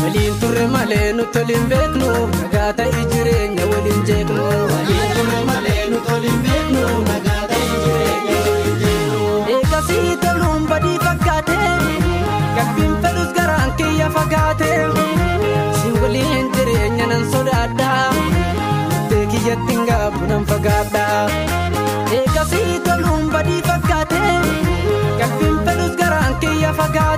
waliin turre malee nuti waliin beeknu nagaa ta'e jireenya waliin jeeqnu. waliin turre malee nuti waliin beeknu nagaa ta'e jireenya waliin jeeqnu. eegasii toluun badii fakkaate galbiin fedhus garaan kiyya fagaate si waliin jireenya nan sodaadha murtee kiyyatti hin gaabbu nan fagaadha. eegasii toluun badii fakkaate galbiin fedhus garaan kiyya fagaate.